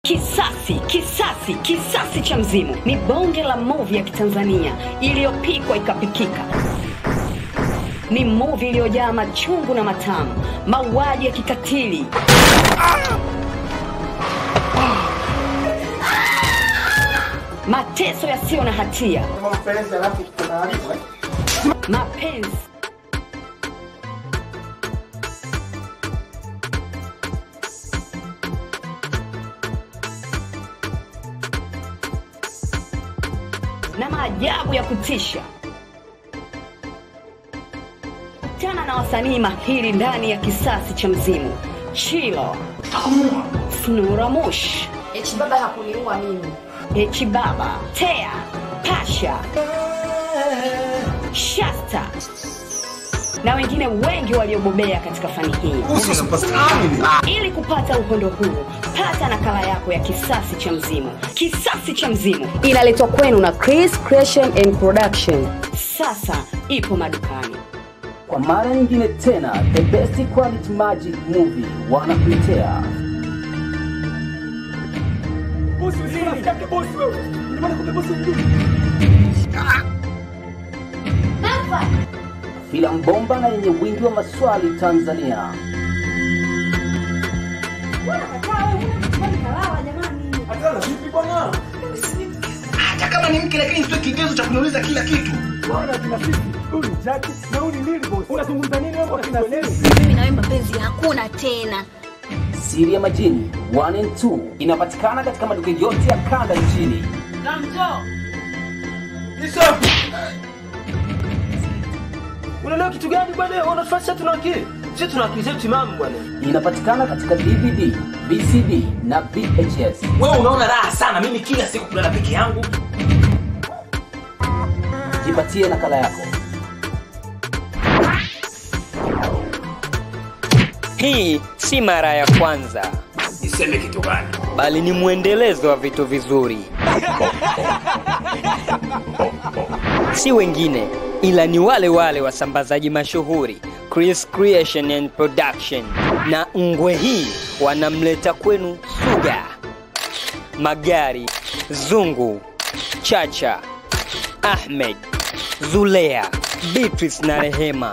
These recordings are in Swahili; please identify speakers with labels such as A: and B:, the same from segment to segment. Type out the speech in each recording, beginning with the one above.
A: Kisasi, kisasi, kisasi cha mzimu ni bonge la movie ya Kitanzania iliyopikwa ikapikika. Ni movie iliyojaa machungu na matamu, mauaji ya kikatili, mateso yasiyo na hatia, mapenzi na maajabu ya kutisha. Kutana na wasanii mahiri ndani ya kisasi cha mzimu: Chilo, Snuramush,
B: Echi baba hakuniua mimi.
A: Echi Baba, Tea, Pasha, Shasta na wengine wengi waliobobea katika fani hii. Ili kupata uhondo huu, pata nakala yako ya Kisasi cha Mzimu. Kisasi cha Mzimu inaletwa kwenu na Chris Creation and Production. Sasa ipo madukani.
C: Kwa mara nyingine tena, the best quality magic movie wanakuletea filamu bomba na yenye wingi wa maswali Tanzania.
D: hata kama ni mke lakini sio kigezo cha kuniuliza kila kitu
B: Mimi na wewe mapenzi hakuna tena.
C: Siri ya Majini 1 and 2 inapatikana katika maduka yote ya kanda nchini.
E: unaelewa kitu gani bwana unatufanya tuna akili sisi tuna akili zetu timamu bwana
C: Inapatikana katika DVD, VCD na VHS.
D: wewe unaona raha sana mimi kila siku kulala peke yangu
C: Jipatie nakala yako.
F: Hii si mara ya kwanza,
D: niseme kitu gani
F: bali ni mwendelezo wa vitu vizuri. Si wengine ila ni wale wale wasambazaji mashuhuri Chris Creation and Production, na ngwe hii wanamleta kwenu Suga, Magari, Zungu, Chacha, Ahmed, Zulea, Beatrice na Rehema.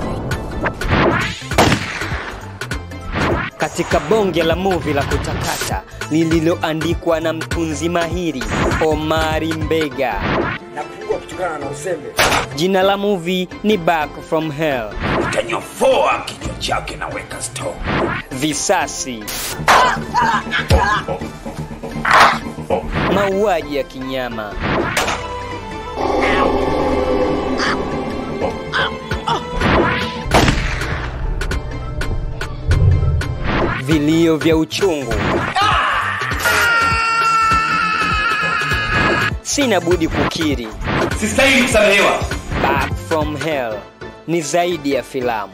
F: katika bonge la muvi la kutakata lililoandikwa na mtunzi mahiri Omari Mbega.
E: napungua kutokana na uzembe
F: Jina la muvi ni Back from Hell.
D: utanyofoa kichwa chake na weka store
F: Visasi, mauaji ya kinyama, vilio vya uchungu. Sina budi kukiri,
D: sistahili kusamehewa
F: Back from Hell ni zaidi ya filamu.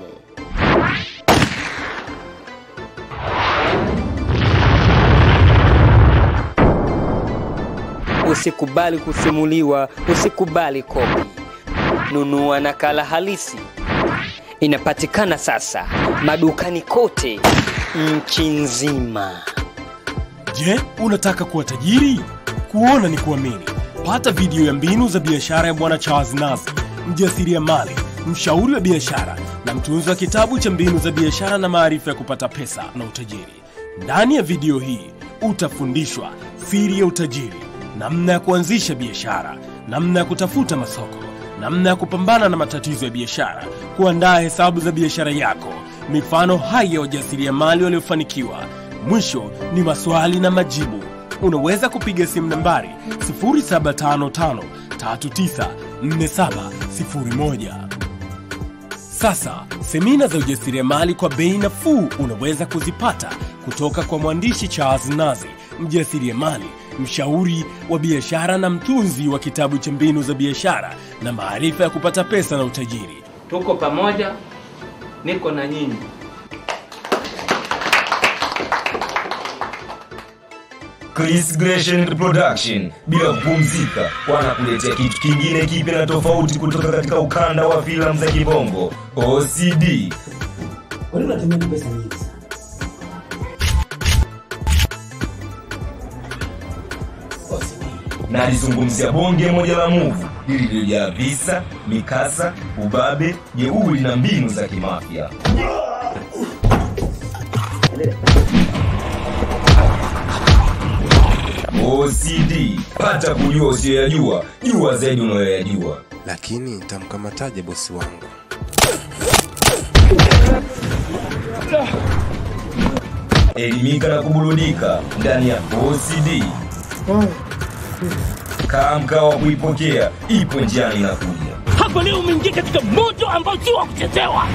F: Usikubali kusimuliwa, usikubali kopi. Nunua nakala halisi. Inapatikana sasa madukani kote nchi nzima.
G: Je, unataka kuwa tajiri? Kuona ni kuamini. Pata video ya mbinu za biashara ya Bwana Charles Nazi, mjasiriamali, mshauri wa biashara na mtunzi wa kitabu cha mbinu za biashara na maarifa ya kupata pesa na utajiri. Ndani ya video hii utafundishwa siri ya utajiri, namna ya kuanzisha biashara, namna ya kutafuta masoko, namna ya kupambana na matatizo ya biashara, kuandaa hesabu za biashara yako, mifano hai ya wajasiriamali waliofanikiwa. Mwisho ni maswali na majibu. Unaweza kupiga simu nambari 0755394701. Sasa semina za ujasiriamali kwa bei nafuu unaweza kuzipata kutoka kwa mwandishi Charles Nazi, mjasiriamali, mshauri wa biashara na mtunzi wa kitabu cha mbinu za biashara na maarifa ya kupata pesa na utajiri.
H: tuko pamoja, niko na nyinyi.
I: Chris Creation Production bila kupumzika wanakuletea kitu kingine kipya na tofauti kutoka katika ukanda wa filamu za kibongo OCD.
C: Kwa nini unatumia pesa nyingi sana?
I: na alizungumzia bonge moja la muvu lililojaa visa, mikasa, ubabe, jeuri na mbinu za kimafia. OCD, pata kujua usiyoyajua, jua zaidi unayoyajua.
J: Lakini nitamkamataje bosi wangu?
I: Elimika na kuburudika ndani ya OCD. Kaa mkao wa kuipokea, ipo njiani inakuja.
K: Hapa leo umeingia katika moto ambao si wa kuchezewa.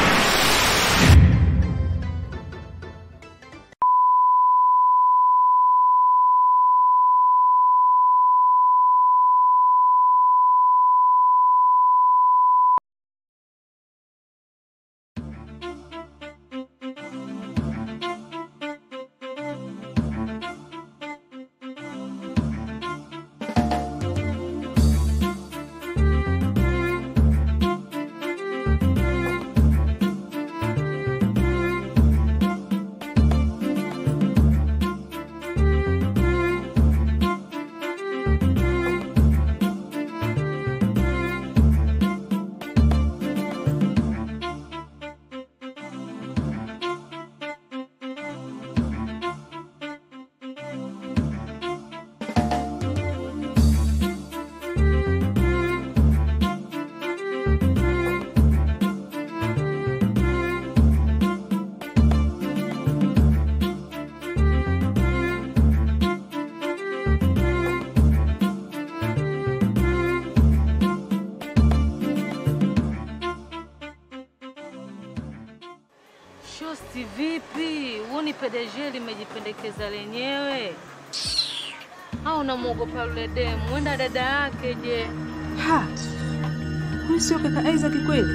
L: Shosti vipi? Huoni PDG limejipendekeza lenyewe? Au unamwogopa yule demu? Wenda dada yake je?
M: Ha, huyu sio kaka Isaac kweli?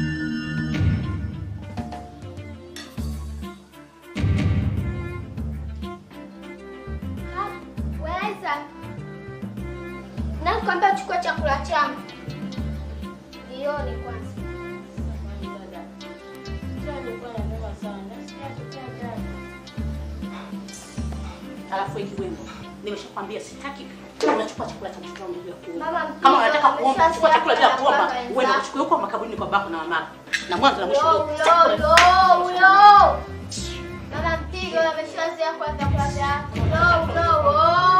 N: Weza. Nakwambia chukua chakula changu. Jioni kwanza.
O: Alafu hiki wimbo nimeshakwambia sitaki unachukua chakula cha mtoto wangu bila kuomba.
N: Mama,
O: Kama
N: mpigo,
O: unataka kuomba
N: ameshazoea
O: chukua chakula bila
N: kula
O: kuomba,
N: kwa
O: uende
N: wenzako.
O: uchukue huko makaburini kwa bako na mamako. Na mwanzo na mwisho
N: Yo,
O: ndio
N: yo,
O: chakula.
N: yo, yo. Mama mpigo ameshazoea kula vyakula vyako. Yo, yo, yo.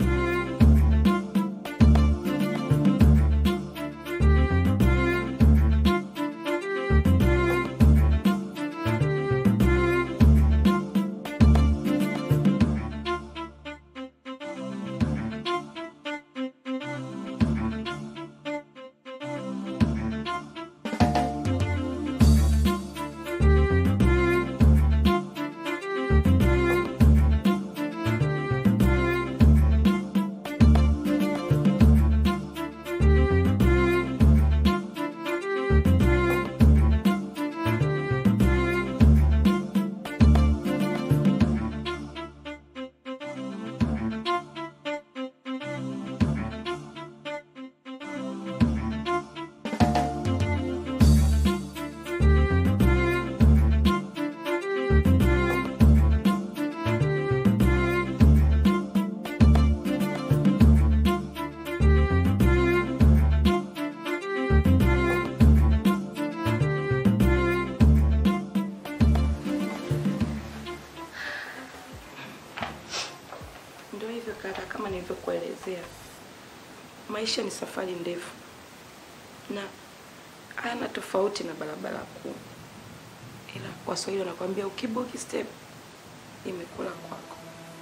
P: Ndio hivyo kaka, kama nilivyokuelezea, maisha ni safari ndefu na hayana tofauti na barabara kuu, ila Waswahili wanakwambia ukibuki step imekula kwako.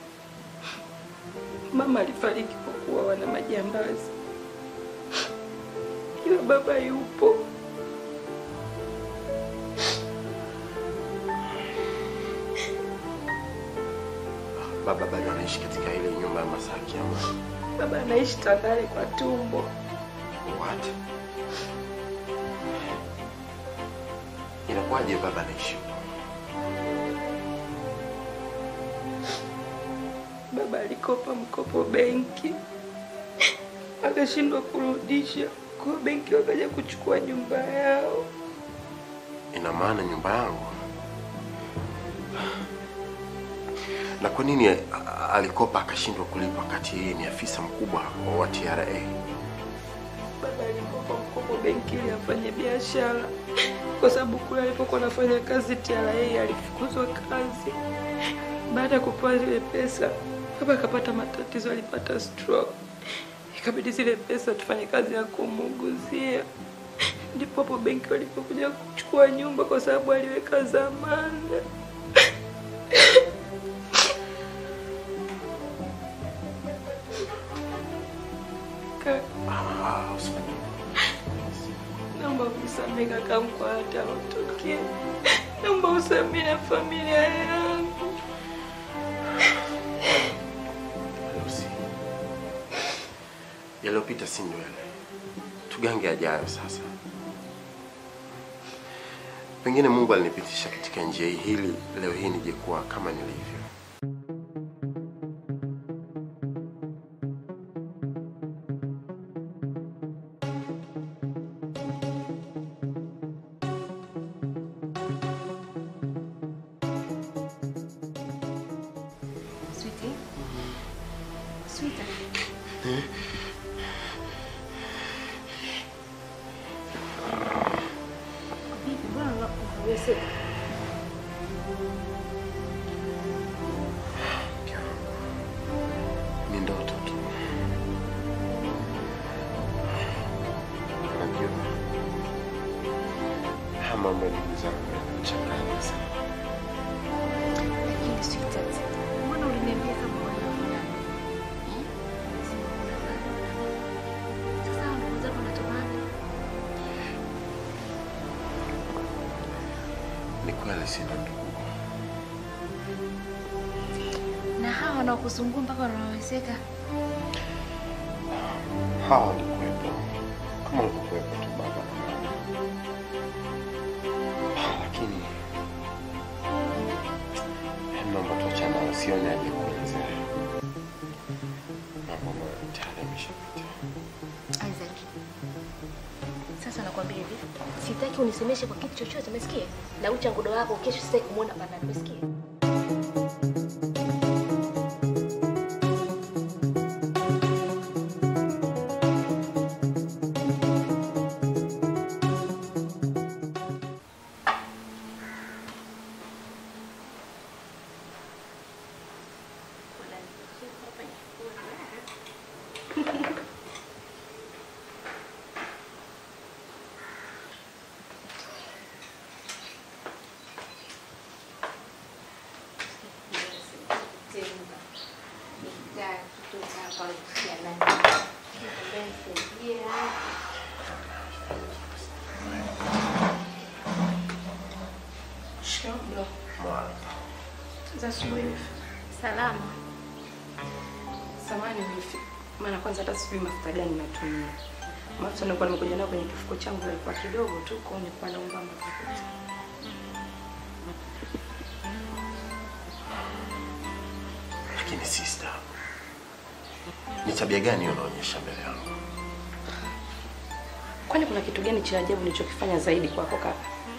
P: Mama alifariki kwa kuuawa na majambazi, ila baba yupo.
J: Baba bado anaishi katika ile nyumba ya Masaki ama
P: Baba anaishi Tandale kwa tumbo.
J: what? Inakuwaje baba anaishi huko?
P: Baba alikopa mkopo benki, akashindwa kurudisha, kwa benki wakaja kuchukua nyumba yao.
J: Ina maana nyumba yangu Na kwa nini a- a- alikopa akashindwa kulipa wakati yeye ni afisa mkubwa wa TRA?
P: Baba alikopa mkopo benki ili afanye biashara, kwa sababu kule alipokuwa anafanya kazi TRA alifukuzwa kazi. Baada ya kupewa zile pesa, baba akapata matatizo, alipata stroke, ikabidi zile pesa tufanye kazi ya kumuuguzia. Ndipo hapo benki walipokuja kuchukua nyumba, kwa sababu aliweka dhamana. Kaka,
J: Ah, usifanye
P: Naomba kusamehe kaka kwa hata alotokea. Naomba usamehe na familia yangu.
J: Lucy. Yaliyopita si ndwele, tugange ajayo sasa. Pengine Mungu alinipitisha katika njia hii hili leo hii nije kuwa kama nilivyo.
B: Sweetie. Sweetie. Vipi, mbona una- unaweseka?
J: Ni ndoto tu. Unajua, haya mambo ya ndugu zangu yanachanganya sana.
B: Lakini sweetheart, mbona uliniambia kama wanavulana? Eh? Sema unavulana. Sasa hao ndugu zako wanatomana?
J: Ni kweli sina ndugu.
B: Na hawa wanaokuzungua mpaka wanaweseka?
J: Hawa walikuwepo kama walivyokuwepo tu baba na mama, lakini eh, naomba tuachane nao, sioni haja ya kuelezea mambo ambayo tayari yameshapita.
B: Isaac. Sasa nakwambia hivi, sitaki unisemeshe kwa kitu chochote, umesikia? Na ucha ngodo wako kesho sitaki kumuona pana, umesikia?
P: Shikamoo.
J: Mwana.
P: Za asubuhi.
B: Salama.
P: Samahani wifi. Maana kwanza hata sijui mafuta gani natumia. Mafuta nilikuwa nimekuja nayo kwenye kifuko changu yalikuwa kidogo tu, kwa hiyo nilikuwa naomba mafuta.
J: Lakini sister, ni tabia gani hiyo unaonyesha mbele yangu?
P: Kwani kuna kitu gani cha ajabu nilichokifanya zaidi kwako kaka?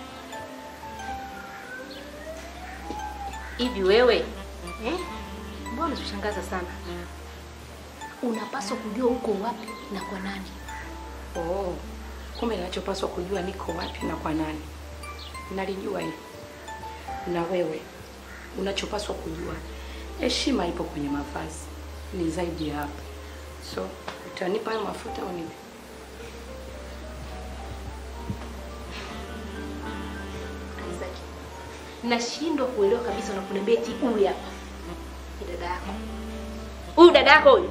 B: Hivi wewe eh? Mbona unatushangaza sana? Unapaswa kujua uko wapi na kwa nani.
P: Oh, kumbe ninachopaswa kujua niko wapi na kwa nani. Nalijua hili. Na wewe unachopaswa kujua, heshima ipo kwenye mavazi, ni zaidi ya hapo. So utanipa hayo mafuta au nipi?
B: Isaac. Nashindwa kuelewa kabisa unaponiambia eti huyu hapa. Ni dada yako. Huyu dada yako huyu.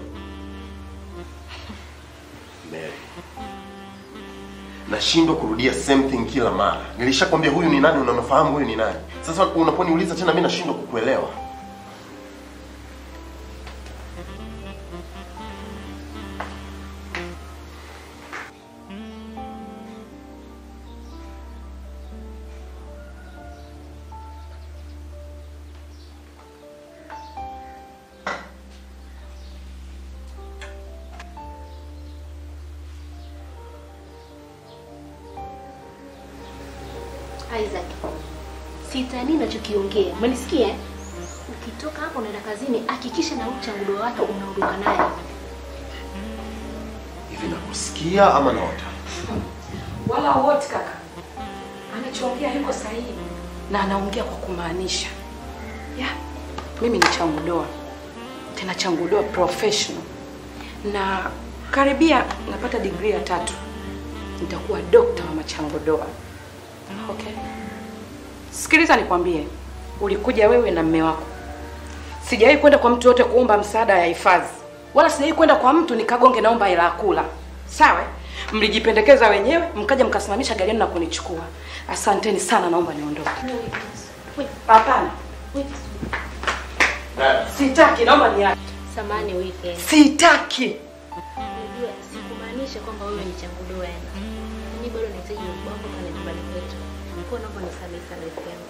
J: Mary. Nashindwa kurudia same thing kila mara. Nilishakwambia huyu ni nani, unanafahamu huyu ni nani. Sasa unaponiuliza tena mimi nashindwa kukuelewa.
B: Isaac. Sitani ninachokiongea. Umenisikia? ukitoka hapo unaenda kazini, hakikisha na ucha ngudo wake unaondoka naye.
J: Hivi nakusikia ama naota?
P: wala wote kaka. Anachoongea yuko sahihi na anaongea kwa kumaanisha. Ya, mimi ni changu doa, tena changu doa professional, na karibia napata degree ya tatu, nitakuwa dokta wa machango doa. Okay, sikiliza nikwambie, ulikuja wewe na mme wako. Sijawahi kwenda kwa mtu yote kuomba msaada ya hifadhi, wala sijawahi kwenda kwa mtu nikagonge naomba hela ya kula. Sawa? Mlijipendekeza wenyewe, mkaja mkasimamisha gari yenu na kunichukua. Asanteni sana, naomba niondoke. Hapana, sitaki, naomba niache.
B: Samani weekend.
P: Sitaki.
B: Unajua sikumaanisha kwamba wewe ni changu doa yani. Mimi bado nahitaji ubongo pale nyumbani kwetu. Kwa naomba nisamehe sana weekend.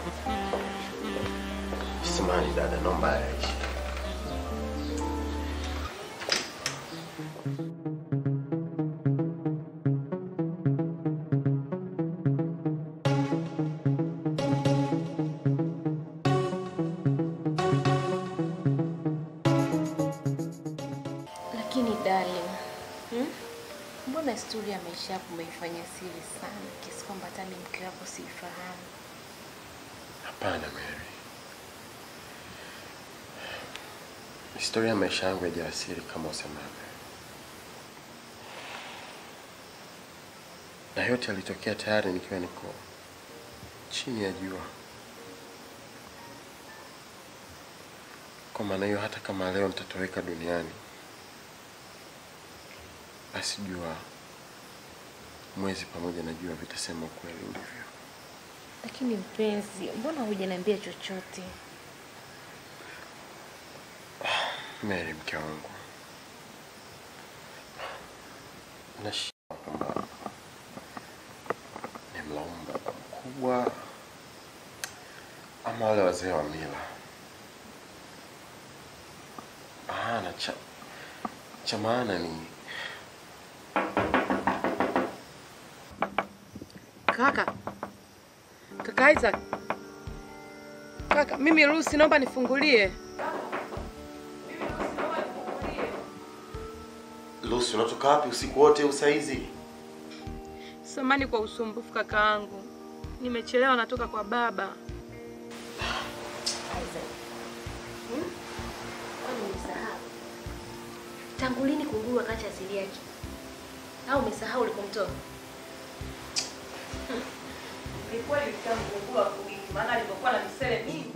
J: Samahani dada, naomba yaishe.
B: Lakini darling, hmm? Mbona historia ya maisha yako umeifanya siri sana kiasi kwamba hata mimi mke wako siifahamu?
J: Hapana Mary, historia ya maisha yangu ya jasiri kama usemavyo, na yote yalitokea tayari nikiwa niko chini ya jua. Kwa maana hiyo, hata kama leo nitatoweka duniani, basi jua, mwezi pamoja na jua vitasema ukweli ulivyo.
B: Lakini mpenzi, mbona hujaniambia chochote?
J: Mary, mke wangu, nashindwa kwamba ni mlaumu baba mkubwa ama wale wazee wa mila. Ah, na cha, cha maana ni
P: Kaka, kaka Isaac, kaka, mimi Lucy, naomba nifungulie.
J: Lucy, unatoka wapi usiku wote usaizi?
P: Samani kwa usumbufu kakaangu, nimechelewa, natoka kwa baba.
B: Kwani umesahau? Tangu lini kunguru akaacha asili yake? Au umesahau ulikomtoa?
P: Ni kweli kitamkungua kuwiki, maana alivyokuwa na misele mingi.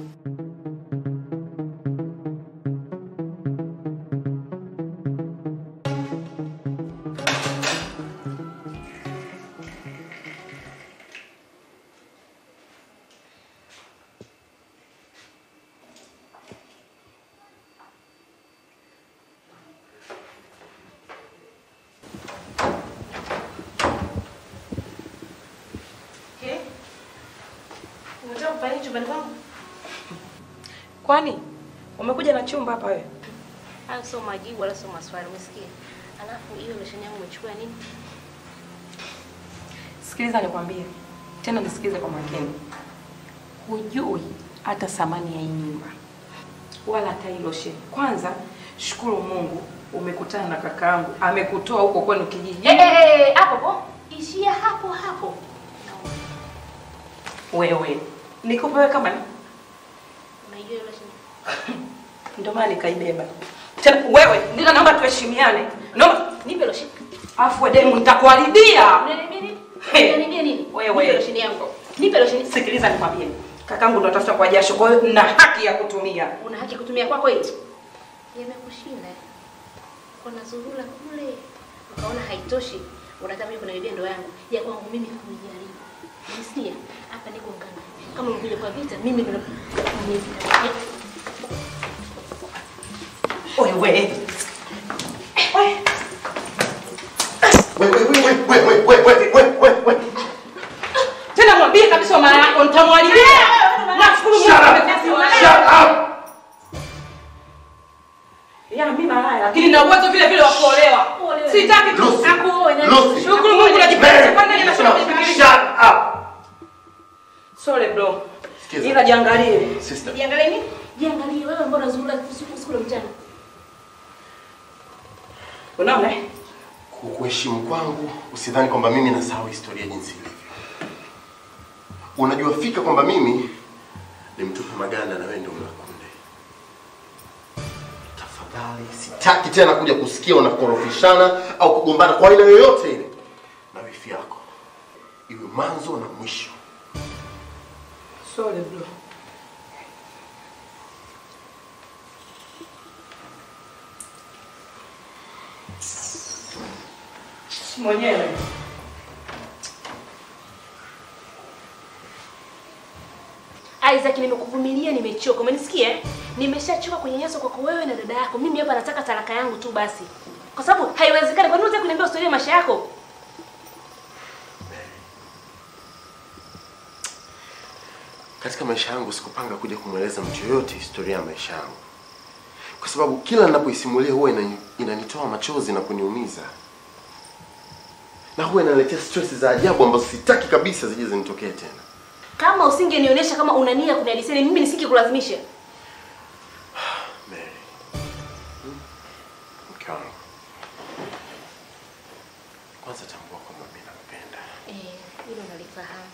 B: Okay. Unataka kufanya nini chumbani kwangu?
P: Kwani umekuja na chumba hapa wewe?
B: Hayo sio majibu wala sio maswali, umesikia? Alafu hiyo lotion yangu umechukua nini?
P: Sikiliza nikwambie tena, nisikilize kwa makini. Hujui hata thamani ya hii nyumba wala hata hii lotion. Kwanza shukuru Mungu umekutana na kakaangu, amekutoa huko kwenu kijijini.
B: Eh, eh, eh, hapo hapo. Ishia hapo hapo.
P: Wewe nikupe wewe kama ni
B: Unaijua hiyo lotion?
P: ndio maana nikaibeba tena. Wewe ndio naomba tuheshimiane, naomba
B: Nipe lotion.
P: afu demu nitakuharibia.
B: Unaniambia nini?
P: Hey.
B: Unaniambia nini?
P: Wewe.
B: Nipe lotion yangu. Nipe lotion.
P: Sikiliza nikwambie, kakangu ndo atafuta kwa jasho, kwa hiyo na haki ya kutumia.
B: Una haki ya kutumia kwako hii. Yamekushinda. Kuna zurula kule. Ukaona haitoshi. Unataka mimi kuniibia ndoa yangu. Ya kwangu mimi kunijaribu. Unisikia? Hapa niko ngana. Kama umekuja kwa vita, mimi ndo
P: Wewe tena mwambie kabisa mama yako nitamwharibia. Nashukuru Mungu amekupa. Ya mimi malaya lakini na uwezo vile vile wa kuolewa. Sitaki tu
J: Lucy.
P: akuoe na
J: Lucy.
P: shukuru Mungu najipenda
J: Mary,
P: kwanza nina
J: shut up.
P: Sorry bro.
J: Sikiza.
P: Ila jiangalie.
J: Sister.
B: Jiangalie nini? Jiangalie wewe mbona unazurura usiku usiku na mchana.
O: Unaona? eh?
J: Kukuheshimu kwangu, usidhani kwamba mimi nasahau historia jinsi ilivyo. Unajua fika kwamba mimi ni mtupu maganda na wewe ndio mlakunde. Tafadhali, sitaki tena kuja kusikia unakorofishana au kugombana kwa aina yoyote ile na wifi yako, iwe mwanzo na mwisho.
O: Sorry bro. Mwenyewe.
B: Isaac, nimekuvumilia, nimechoka. Umenisikia? eh? Nimeshachoka kunyanyaswa kwako wewe na dada yako. Mimi hapa nataka talaka yangu tu basi, kwa sababu haiwezekani. Kwa nini unataka kuniambia historia ya maisha yako?
J: Katika maisha yangu sikupanga kuja kumweleza mtu yoyote historia ya maisha yangu, kwa sababu kila ninapoisimulia huwa inani- inanitoa machozi na kuniumiza, na huwa inaletea stress za ajabu ambazo sitaki kabisa zije zinitokee tena.
B: Kama usingenionyesha kama una nia kunihadithia, mimi nisingekulazimisha.
J: Mary, hmm? mke wangu, kwanza tambua kwamba mimi nakupenda.
B: Eh, hilo nalifahamu.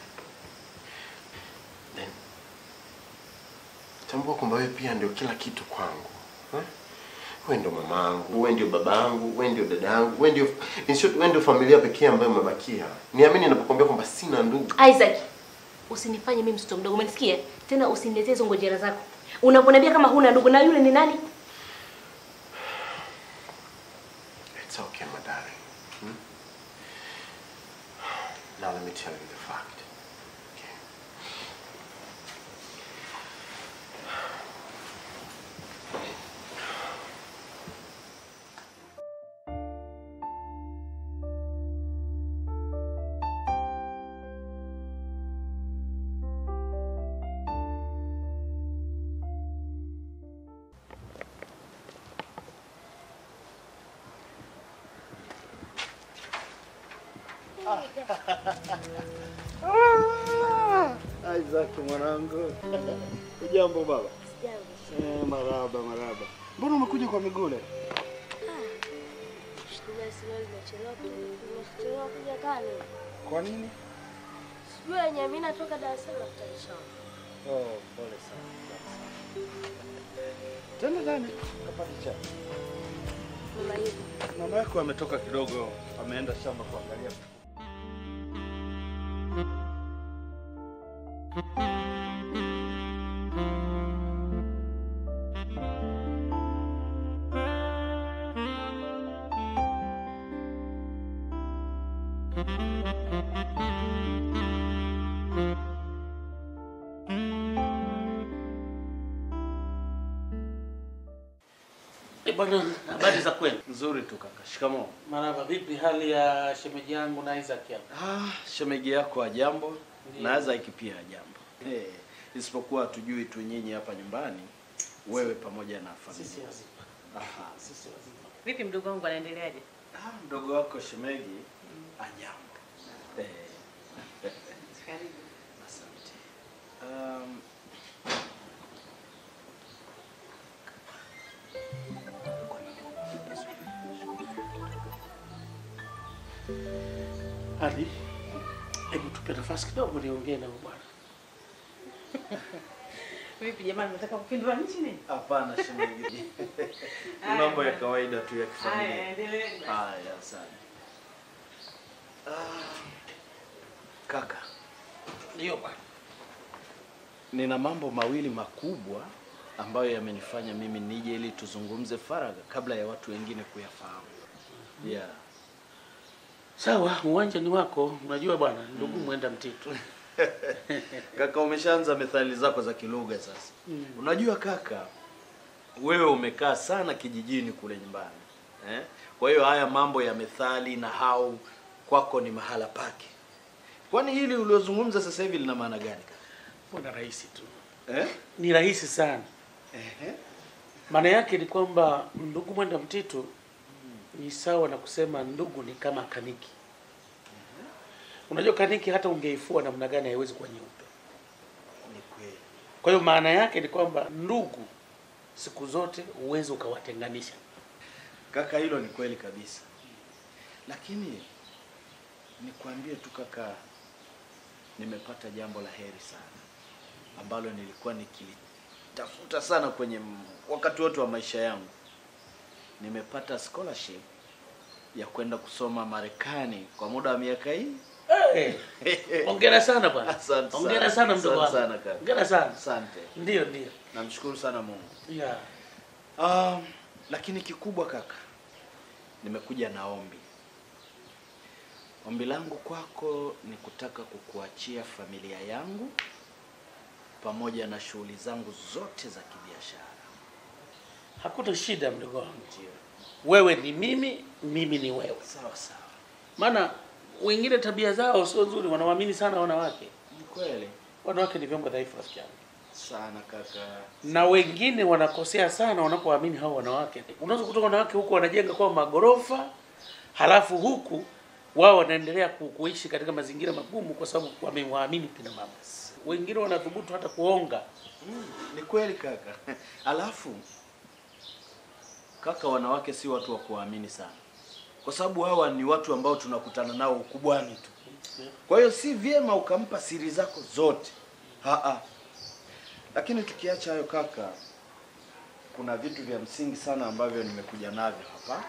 J: Then tambua kwamba wewe pia ndio kila kitu kwangu eh? Wewe ndio mamangu, wewe ndio babangu, wewe ndio dadangu, wewe ndio in short, wewe ndio familia pekee ambayo umebakia. Niamini ninapokuambia kwamba sina ndugu.
B: Isaac, usinifanye mimi mtoto mdogo, umenisikia? Tena usiniletee hizo ngojera zako. Unaponiambia kama huna ndugu na yule ni nani?
J: It's okay, my darling. Hmm? Now let me tell you the fact. Okay.
Q: Isaac mwanangu. Ujambo baba? Eh, maraba maraba. Mbona umekuja kwa miguu leo?
N: Nimechelewa kuja kale.
Q: Kwa nini?
N: Sijui yenye mimi natoka Dar es Salaam kutanisha.
Q: Oh, pole sana. Tena ndani kapata chai.
N: Mama hivi.
Q: Mama yako ametoka kidogo, ameenda shamba kuangalia.
K: Eh, bwana, habari za kwenu?
Q: Nzuri tu kaka. Shikamoo.
K: Maraba, vipi hali ya shemeji yangu na Isaac hapa?
Q: Ah, shemeji yako ajambo na Isaac pia ajambo. Eh, isipokuwa tujui tu nyinyi hapa nyumbani wewe pamoja na familia.
K: Sisi wazima.
Q: Aha.
K: Sisi wazima.
L: Vipi mdogo wangu anaendeleaje?
Q: Ah, mdogo wako shemeji ajambo. Eh.
L: Karibu.
Q: Asante. Um,
K: Ali, hebu tupe nafasi kidogo niongee na huyu bwana.
L: Vipi jamani, nataka kupindua nchi nini?
Q: Hapana shemeji. Ni
L: Haya,
Q: mambo ya
L: bwana.
Q: kawaida tu ya
L: Haya,
Q: kifamilia.
L: endeleeni basi.
Q: Haya, asante. Ah, kaka,
K: Ndio bwana.
Q: nina mambo mawili makubwa ambayo yamenifanya mimi nije ili tuzungumze faragha kabla ya watu wengine kuyafahamu. Yeah.
K: Sawa, uwanja ni wako. Unajua bwana, ndugu mwenda mtitu.
Q: Kaka, umeshaanza methali zako za kilugha sasa.
K: Mm.
Q: Unajua kaka, wewe umekaa sana kijijini kule nyumbani eh? Kwa hiyo haya mambo ya methali na hau kwako ni mahala pake. Kwani hili uliozungumza sasa hivi lina maana gani kaka?
K: Mbona rahisi tu.
Q: Eh?
K: Ni rahisi sana.
Q: Ehe.
K: Maana yake ni kwamba ndugu mwenda mtitu ni sawa na kusema ndugu ni kama kaniki. Unajua kaniki hata ungeifua namna gani haiwezi kuwa nyeupe.
Q: Ni kweli.
K: Kwa hiyo maana yake ni kwamba ndugu siku zote huwezi ukawatenganisha.
Q: Kaka, hilo ni kweli kabisa, lakini nikwambie tu kaka, nimepata jambo la heri sana ambalo nilikuwa nikilitafuta sana kwenye m- wakati wote wa maisha yangu. Nimepata scholarship ya kwenda kusoma Marekani kwa muda wa miaka hii.
K: Hey, hongera sana bwana.
Q: Asante
K: Hongera sana mdogo
Q: Asante
K: wangu.
Q: sana kaka.
K: Hongera sana.
Q: Asante.
K: Ndio, ndio.
Q: Namshukuru sana Mungu.
K: Yeah.
Q: Um, lakini kikubwa kaka, nimekuja na ombi. Ombi langu kwako ni kutaka kukuachia familia yangu pamoja na shughuli zangu zote za kibiashara.
K: Hakuna shida mdogo wangu. Wewe ni mimi, mimi ni wewe.
Q: Sawa sawa.
K: Maana wengine tabia zao sio nzuri, wanawaamini sana wanawake.
Q: Ni kweli
K: Wanawake ni vyombo dhaifu rafiki yangu.
Q: sana kaka.
K: na wengine wanakosea sana wanapoamini hao wanawake. Unaweza kutoka wanawake huku wanajenga kwa magorofa, halafu huku wao wanaendelea ku- kuishi katika mazingira magumu kwa sababu wamewaamini kina mama. Wengine wanathubutu hata kuonga.
Q: Mm, ni kweli kaka. Alafu kaka, wanawake si watu wa kuamini sana, kwa sababu hawa ni watu ambao tunakutana nao ukubwani tu. Kwa hiyo si vyema ukampa siri zako zote. Haa. Lakini tukiacha hayo kaka, kuna vitu vya msingi sana ambavyo nimekuja navyo hapa.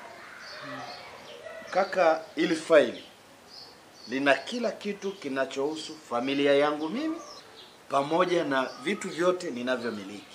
Q: Kaka, ili faili lina kila kitu kinachohusu familia yangu mimi pamoja na vitu vyote ninavyomiliki.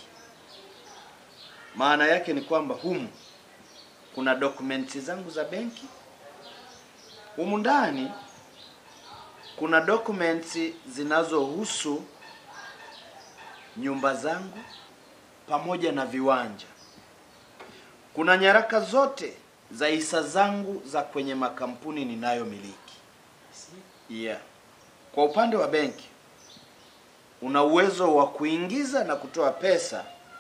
Q: Maana yake ni kwamba humu kuna dokumenti zangu za benki, humu ndani kuna dokumenti zinazohusu nyumba zangu pamoja na viwanja. Kuna nyaraka zote za hisa zangu za kwenye makampuni ninayomiliki. Yeah. Kwa upande wa benki una uwezo wa kuingiza na kutoa pesa,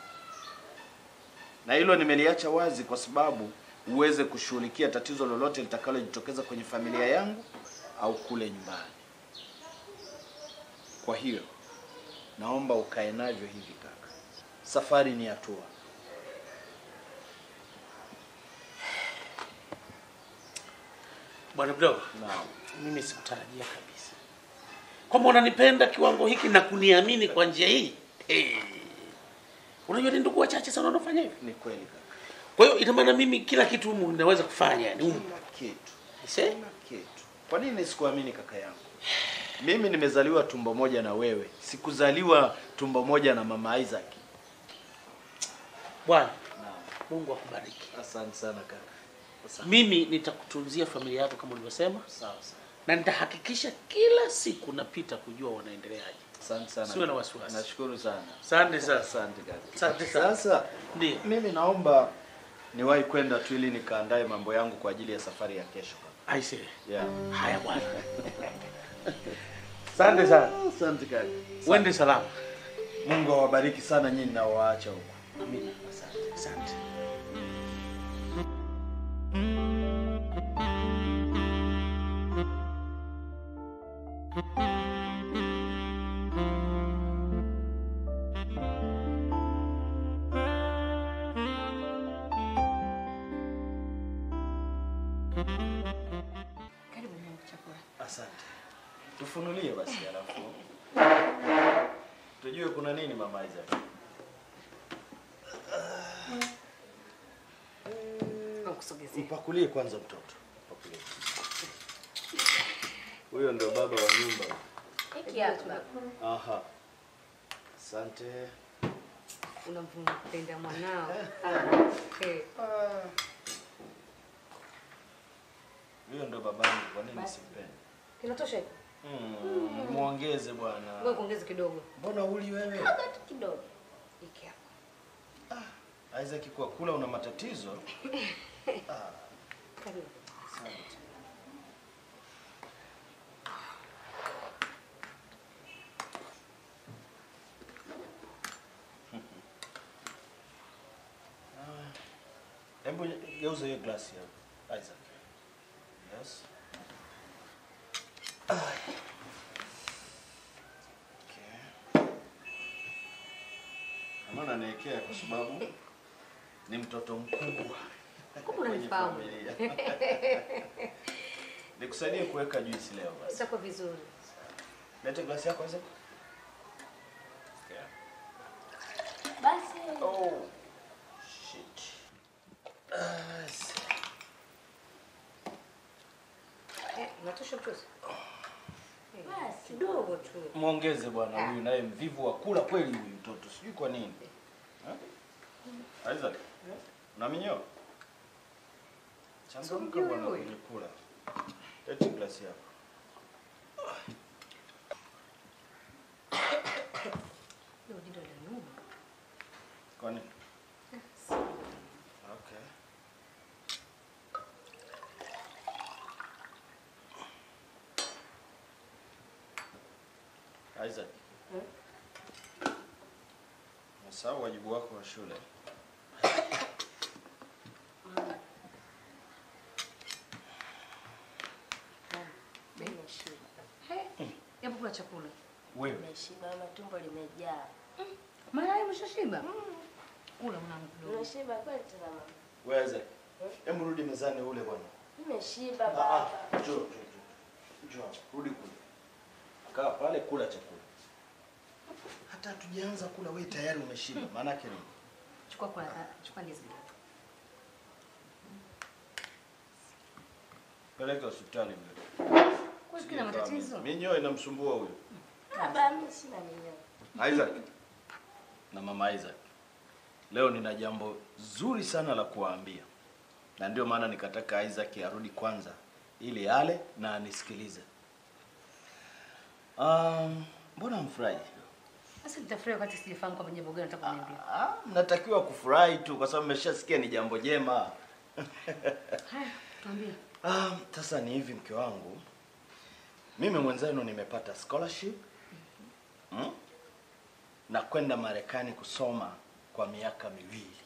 Q: na hilo nimeliacha wazi kwa sababu uweze kushughulikia tatizo lolote litakalojitokeza kwenye familia yangu au kule nyumbani. Kwa hiyo naomba ukae navyo hivi kaka, safari ni hatua.
K: Bwana mdogo,
Q: Naam.
K: mimi sikutarajia kabisa kwamba unanipenda kiwango hiki na kuniamini kwa njia hii. Hey. Unajua ni ndugu wachache sana wanaofanya hivi.
Q: Ni kweli kaka.
K: Kwa hiyo ina maana mimi kila kitu humu ninaweza kufanya yani humu.
Q: Kila kitu.
K: Ise?
Q: Kila kitu. Kwa nini sikuamini kaka yangu? Mimi nimezaliwa tumbo moja na wewe, sikuzaliwa tumbo moja na mama Isaac.
K: Bwana, Mungu akubariki.
Q: Asante sana kaka. Asante.
K: Mimi nitakutunzia familia yako kama ulivyosema,
Q: Sawa sawa.
K: na nitahakikisha kila siku napita kujua wanaendeleaje.
Q: Asante sana.
K: Siwe na wasiwasi.
Q: Nashukuru sana.
K: Asante sana.
Q: Asante kaka.
K: Asante sana.
Q: Sasa
K: Ndio.
Q: mimi naomba niwahi kwenda tu ili nikaandae mambo yangu kwa ajili ya safari ya kesho kaka.
K: I see.
Q: Yeah.
K: Haya bwana. Asante sana.
Q: Asante kaka.
K: Uende salama.
Q: Mungu awabariki sana nyinyi na waacha huko.
K: Amina. Asante. Asante.
B: Karibu mwanangu chakula.
Q: Asante. Tufunulie basi alafu. Tujue kuna nini mama Isaac.
B: Nakusogezea.
Q: Mpakulie kwanza mtoto. Mpakulie. Huyo ndio baba wa nyumba.
B: Hiki hapa.
Q: Aha. Asante.
B: Unampenda mwanao. Eh.
Q: Huyo ndio babangu, kwa nini
B: Basi.
Q: simpende?
B: Kinatosha hiko?
Q: Mm, muongeze bwana.
B: Wewe kuongeze kidogo.
Q: Mbona uli wewe?
B: Hata tu kidogo. Hiki hapa.
Q: Isaac kwa kula una matatizo? Ah,
B: Karibu.
Q: asante. Ah, Hebu geuza hiyo glasi hapo. Isaac. Yes. Ah. Okay. unaniwekea kwa sababu ni mtoto mkubwa
B: Kumbe
Q: kwenye
B: unanifahamu.
Q: familia. Nikusaidie kuweka juisi leo basi.
B: Itakuwa vizuri.
Q: Lete glasi yako Isaac.
B: Basi.
Q: Oh. Shit. Basi.
B: Eh, unatosha mchuzi? Basi kidogo tu.
Q: Mwongeze bwana huyu naye mvivu wa kula kweli huyu mtoto. Sijui kwa nini. Eh? Isaac. Una minyoo? Changamka
B: Simjui
Q: bwana
B: huyu.
Q: kwenye kula. Lete glasi yako.
B: Ndio jindo la nyuma.
Q: Kwa nini? Okay. Isaac. Nasahau wajibu wako wa shule.
B: Nimeshiba. He, hebu kula chakula.
Q: Wewe.
R: Nimeshiba, mama, tumbo limejaa.
B: Mara hiyo umeshashiba? Kula mwanangu kidogo.
R: Nimeshiba kweli tena mama.
Q: Wewe Isaac. Hebu rudi mezani ule bwana.
R: Nimeshiba
Q: Ah,
R: baba.
Q: ah, njoo, njoo, njoo. Njoo, hapa, rudi kule. Kaa pale kula chakula. Hata hatujaanza kula wewe tayari umeshiba. Maana yake nini?
B: Chukua kwa chukua ndizi.
Q: Peleka hospitali vile.
B: Kwa kina matatizo.
Q: Minyoo inamsumbua huyo.
R: Baba, mimi sina minyoo.
Q: Isaac na mama Isaac, leo nina jambo zuri sana la kuwaambia, na ndio maana nikataka Isaac arudi kwanza ili ale na anisikilize. Um, mbona mfurahi?
B: Sasa nitafurahi wakati sijafahamu kwamba jambo gani nataka kuniambia.
Q: Ah, mnatakiwa kufurahi tu kwa sababu mmeshasikia ni jambo jema.
B: Haya, tuambie.
Q: Ah, sasa ni hivi mke wangu, mimi mwenzenu nimepata scholarship mm? na kwenda Marekani kusoma kwa miaka miwili.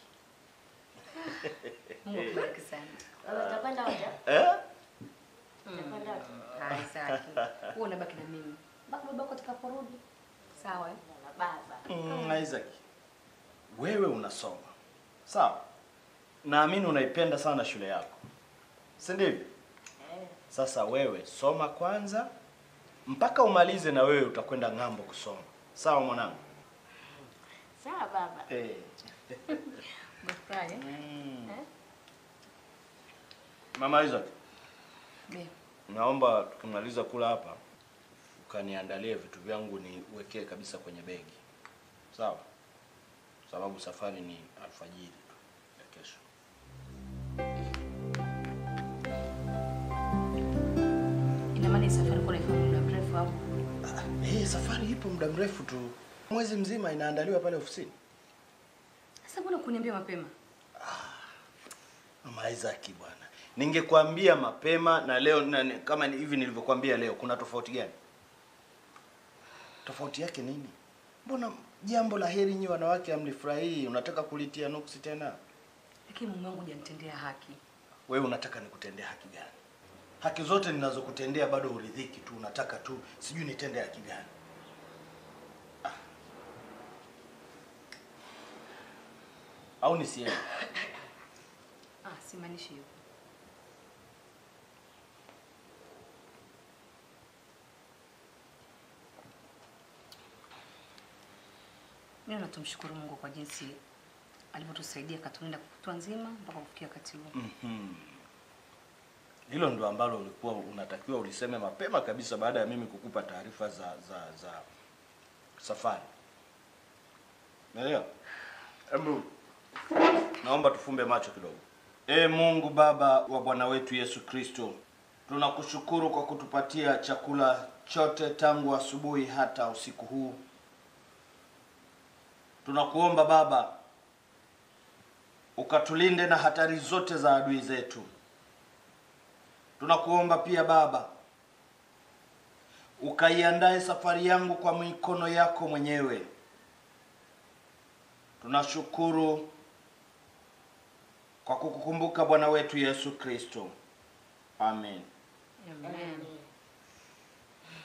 B: Mungu akubariki sana.
R: Baba, utakwenda wote?
Q: Eh?
R: Utakwenda wote?
B: Haya, sawa. Wewe unabaki na mimi. Baki babako atakaporudi. Sawa eh?
R: Na baba.
Q: Mm, Isaac, wewe unasoma sawa, naamini unaipenda sana shule yako, si ndivyo?
R: Eh.
Q: Sasa wewe soma kwanza mpaka umalize, na wewe utakwenda ng'ambo kusoma, sawa mwanangu?
R: Sawa baba.
Q: Eh.
B: Umefurahi? eh?
Q: Mm.
B: Eh?
Q: Mama Isaac,
B: Ndio.
Q: naomba tukimaliza kula hapa ukaniandalie vitu vyangu niwekee kabisa kwenye begi, sawa? Sababu safari ni alfajiri tu ya kesho.
B: Ina maana hii safari kwa ifanya muda mrefu au?
Q: Eh, safari ipo muda mrefu tu, mwezi mzima inaandaliwa pale ofisini.
B: Sasa mbona kuniambia mapema?
Q: Mama Isaac bwana, ningekwambia mapema na leo na, ni- kama ni hivi nilivyokuambia leo, kuna tofauti gani? Tofauti yake nini? Mbona jambo la heri nyi wanawake hamlifurahii? Unataka kulitia nuksi tena?
B: Lakini mume wangu hujanitendea haki.
Q: Wewe unataka nikutendea haki gani? Haki zote ninazokutendea bado uridhiki tu, unataka tu sijui nitende haki gani? Ah. Au nisiende?
B: Ah, simaanishi hivyo. Mimi natumshukuru Mungu kwa jinsi alivyotusaidia akatulinda kutwa nzima mpaka kufikia wakati huu.
Q: Mhm. Hilo ndo ambalo ulikuwa unatakiwa uliseme mapema kabisa baada ya mimi kukupa taarifa za za za safari. Umeelewa? Hebu naomba tufumbe macho kidogo. Ee Mungu Baba wa Bwana wetu Yesu Kristo, tunakushukuru kwa kutupatia chakula chote tangu asubuhi hata usiku huu. Tunakuomba Baba ukatulinde na hatari zote za adui zetu. Tunakuomba pia Baba ukaiandae safari yangu kwa mikono yako mwenyewe. Tunashukuru kwa kukukumbuka Bwana wetu Yesu Kristo. Amen.
B: Amen.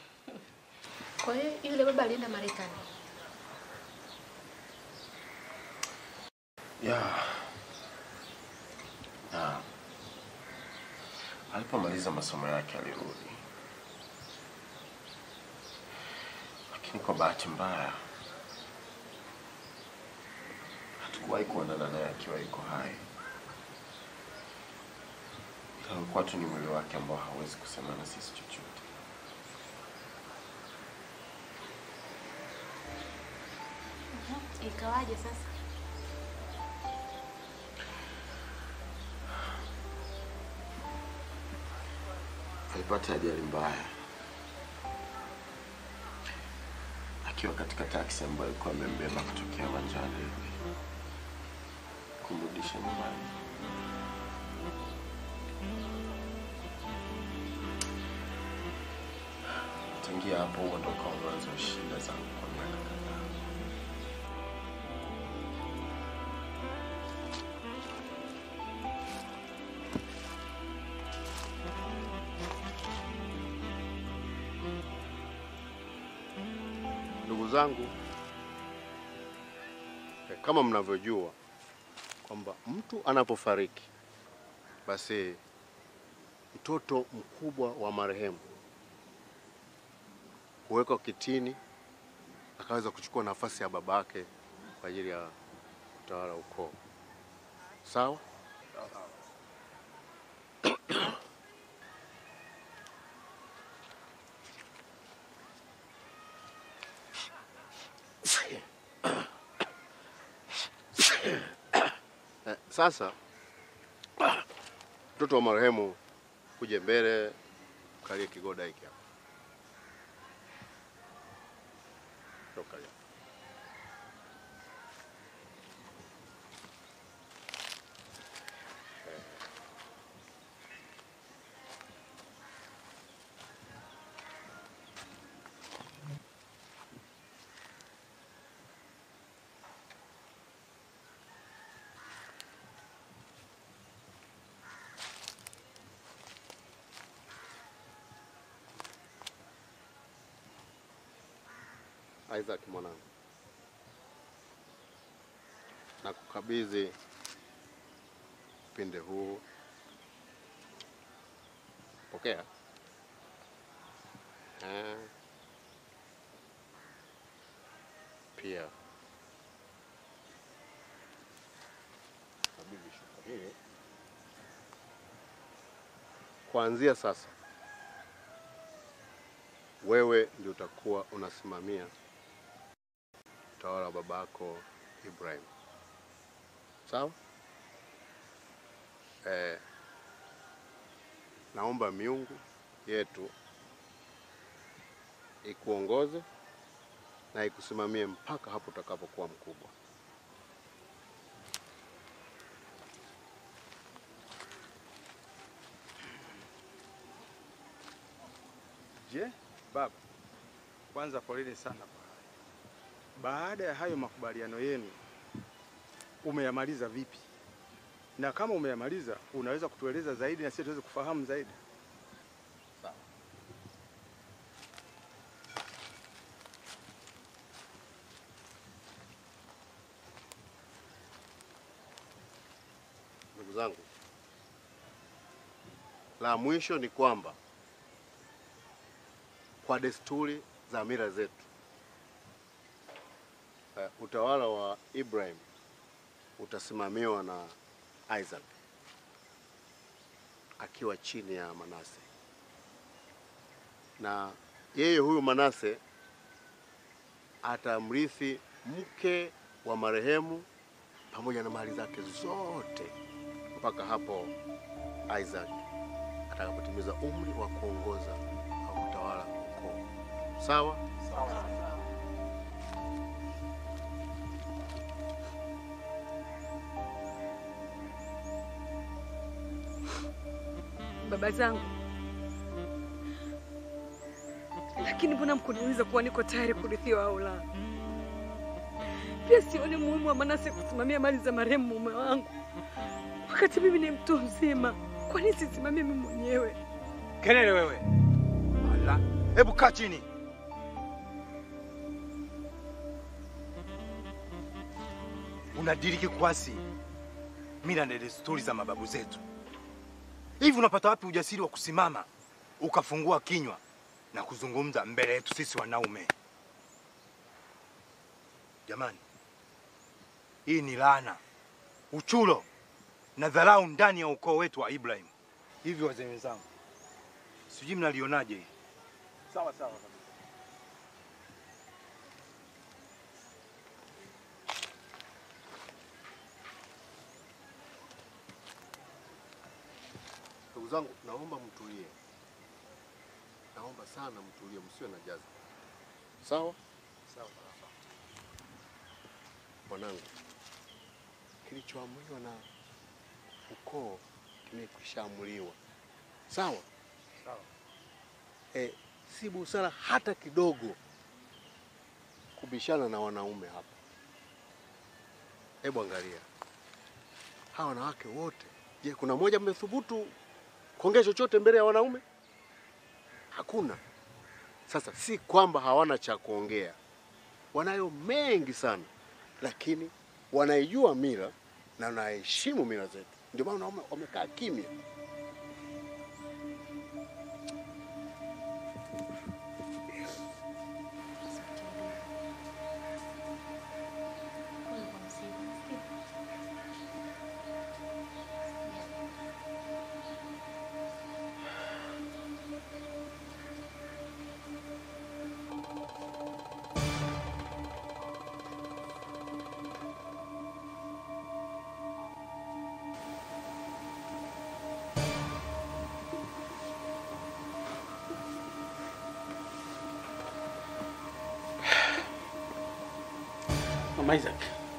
B: Kwa hiyo yule baba alienda Marekani.
J: ya na alipomaliza masomo yake alirudi, lakini kwa bahati mbaya hatukuwahi kuonana naye akiwa yuko hai. Ila ulikuwa tu ni mwili wake ambao hawezi kusema na sisi chochote.
B: Ikawaje sasa?
J: alipata ajali mbaya akiwa katika taksi ambayo alikuwa amembeba kutokea uwanjani hivi kumrudisha nyumbani. Tangia hapo, huo ndo ukawa mwanzo wa shida zangu kwa miaka kadhaa.
S: Ndugu zangu, eh, kama mnavyojua kwamba mtu anapofariki basi mtoto mkubwa wa marehemu huwekwa kitini akaweza kuchukua nafasi ya babake kwa ajili ya utawala wa ukoo. Sawa? Eh, Sasa mtoto wa marehemu kuje mbele, kalie kigoda hiki hapa. Toka leo. Isaac mwanangu, na kukabidhi upinde huu, pokea. Eh, pia kabidhi shuka hili. Kuanzia sasa wewe ndio utakuwa unasimamia utawala wa babako Ibrahim. Sawa? Eh, naomba miungu yetu ikuongoze na ikusimamie mpaka hapo utakapokuwa mkubwa.
T: Je, baba, kwanza poleni sana kwa haya. Baada ya hayo makubaliano yenu umeyamaliza vipi? Na kama umeyamaliza, unaweza kutueleza zaidi na sisi tuweze kufahamu zaidi.
S: Ndugu zangu, la mwisho ni kwamba kwa desturi za mila zetu uh, utawala wa Ibrahim utasimamiwa na Isaac akiwa chini ya Manase, na yeye huyu Manase atamrithi mke wa marehemu pamoja na mali zake zote mpaka hapo Isaac atakapotimiza umri wa kuongoza au kutawala ukoo. Sawa? Sawa.
P: Baba zangu, lakini mbona mkuniuliza kuwa niko tayari kurithiwa au la? Pia sioni muhimu wa Manase kusimamia mali za marehemu mume wangu wakati mimi ni mtu mzima. Kwa nini sisimamie mimi mwenyewe?
T: Kelele wewe! Ala, hebu kaa chini. Unadiriki kwasi mila na desturi za mababu zetu. Hivi unapata wapi ujasiri wa kusimama ukafungua kinywa na kuzungumza mbele yetu sisi wanaume? Jamani, hii ni laana, uchulo na dharau ndani ya ukoo wetu wa Ibrahim. Hivi wazee wenzangu, sijui mnalionaje hii?
K: Sawa sawa.
S: Ndugu zangu, naomba mtulie, naomba sana mtulie, msiwe na jazi. Sawa sawa. Mwanangu, kilichoamuliwa na ukoo kimekwisha-amuliwa. Sawa
T: sawa.
S: E, si busara hata kidogo kubishana na wanaume hapa. Hebu angalia hawa wanawake wote. Je, kuna mmoja mmethubutu kuongea chochote mbele ya wanaume? Hakuna. Sasa si kwamba hawana cha kuongea, wanayo mengi sana, lakini wanaijua mila na wanaheshimu mila zetu, ndio maana wanaume wamekaa kimya.
K: Mama Isaac,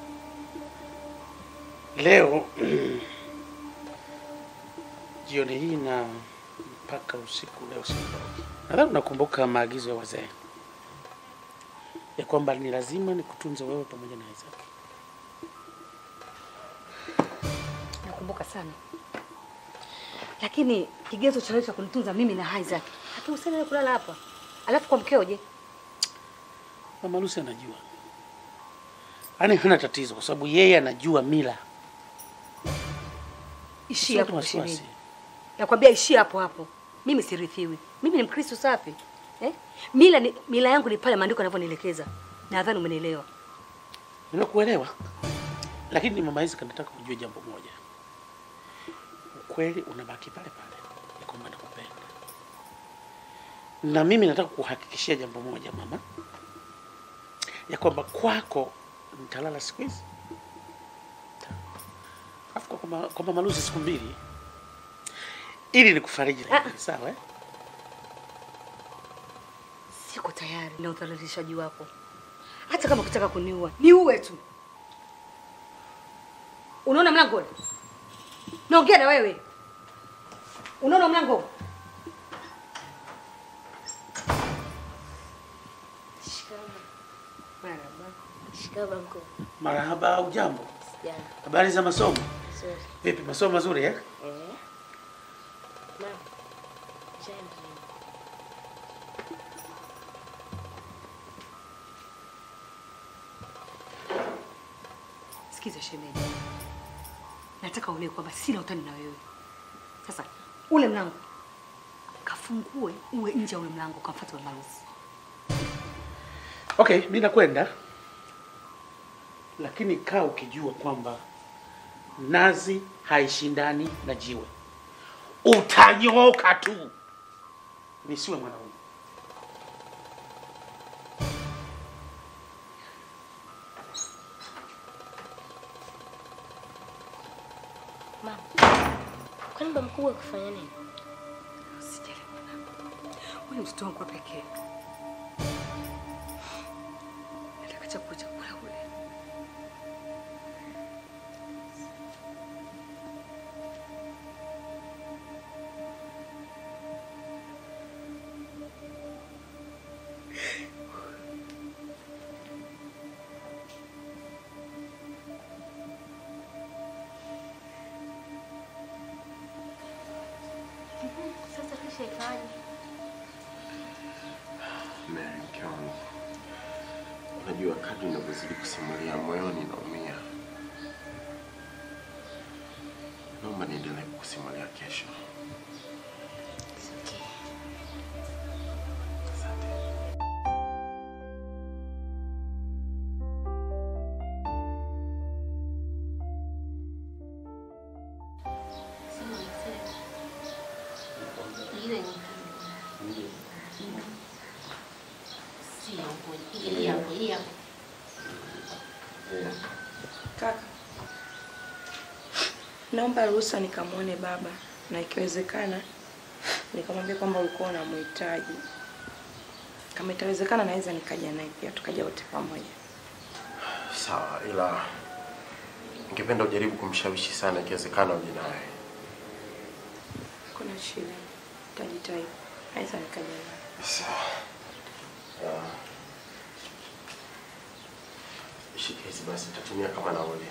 K: leo jioni hii na mpaka usiku leo siondoki. Nadhani unakumbuka maagizo ya wazee ya kwamba ni lazima nikutunze wewe pamoja na Isaac.
U: Nakumbuka sana, lakini kigezo cha wewe cha kunitunza mimi na Isaac hatuhusiani wewe kulala hapa, alafu kwa mkeo je?
K: Mama Lucy anajua, yaani hana tatizo, kwa sababu yeye anajua mila.
U: Ishia
K: Usiwe
U: hapo
K: na wasiwasi.
U: shemeji, nakwambia ishia hapo hapo. Mimi sirithiwi, mimi ni Mkristo safi eh? Mila ni, mila yangu ni pale maandiko yanavyonielekeza. Nadhani umenielewa.
K: Nimekuelewa, lakini mama Isaac, nataka ujue jambo moja, ukweli unabaki pale pale, ya kwamba nakupenda, na mimi nataka kuhakikishia jambo moja mama, ya kwamba kwako nitalala siku hizi, alafu kwa mama- kwa mama Lucy siku mbili, ili nikufariji lakini, sawa eh?
U: Siko tayari na udhalilishaji wako, hata kama ukitaka kuniua niue tu. Unaona mlango ule? Naongea na wewe. Unaona mlango? Marhaba.
B: Shikamoo mkuu.
K: Marahaba, ujambo?
B: Sijana.
K: Habari za masomo?
B: Sorry.
K: Vipi, masomo mazuri eh?
B: Eh. Mama. Jana.
U: Sikiza shemeji, nataka uelewe kwamba sina utani na wewe. Sasa ule mlango kafungue, uwe nje ya ule mlango, kamfuate Mama Lucy.
K: Okay, mimi nakwenda, lakini kaa ukijua kwamba nazi haishindani na jiwe, utanyoka tu. Nisiwe mwanaume.
B: Mama. Kwani baba mkubwa kufanya nini?
U: Usijali mwanangu, huyu mtoto wangu wa pekee. Nataka chakula chakula ule.
B: Sasa kisha ikawaje?
J: Mary, mke wangu, unajua kadri ninavyozidi kusimulia moyoni naumia. Naomba niendelee kukusimulia kesho.
B: Sema mzee. Ile ni sio ngoja. Hii hapo, hii hapo.
P: Kaka, naomba ruhusa nikamwone baba na ikiwezekana nikamwambia kwamba ulikuwa unamhitaji. Kama itawezekana naweza nikaja naye pia tukaja wote pamoja.
J: Sawa, ila ningependa ujaribu kumshawishi sana, ikiwezekana uje naye.
P: Kuna shida, nitajitahidi. Naweza nikaja naye.
J: Sawa. Ah. Shika hizi basi, nitatumia kama nauli.